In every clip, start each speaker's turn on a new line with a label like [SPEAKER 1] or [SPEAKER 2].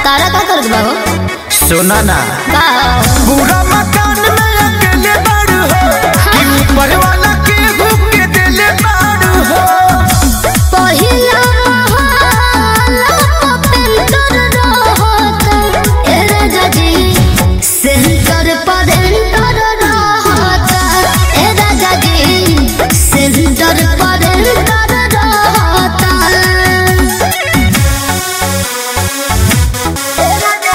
[SPEAKER 1] तारा का कर बाबू
[SPEAKER 2] सुना ना
[SPEAKER 1] का
[SPEAKER 2] पूरा मकान में अकेले बाड़ू हो कि ऊपर वाला के हुक के दिले बाड़ू हो
[SPEAKER 1] पहिला महला पेंटर रहत ए राजा जी सेंटर पर एंटर रहत ए राजा जी सेंटर पर एंटर रहत ए राजा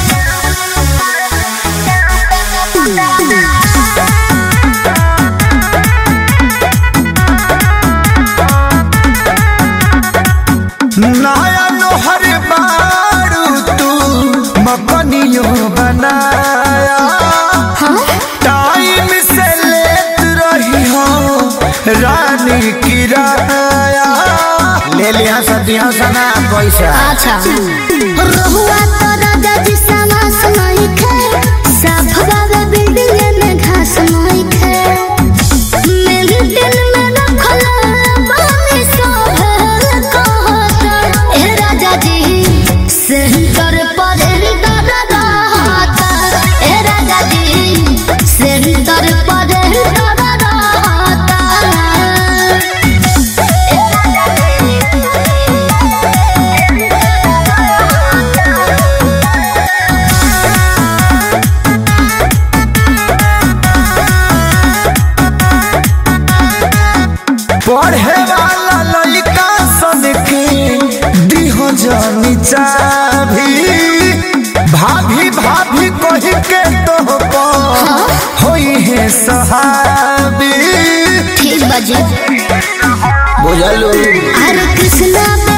[SPEAKER 2] नया लोहर बाड़ू तू मकनियो बनाया टाइम से लेत रही हो रानी किराया ले लिया सदियों सना पैसा
[SPEAKER 1] अच्छा रहुआ तो राजा जी समास नहीं खे साफ बाबा बिल्डिंग में घास नहीं खे मेंटेन में रखल बानी सब कहत ए राजा जी सेंटर पर एंटर रहत ए राजा जी सेंटर पर एंटर रहत ए राजा
[SPEAKER 2] पढ़े वाला लड़का सन के दिहो जानी चाभी भाभी भाभी कही के तो होई है सहाबी
[SPEAKER 1] ठीक बाजी
[SPEAKER 2] बुझलू
[SPEAKER 1] अरे कृष्णा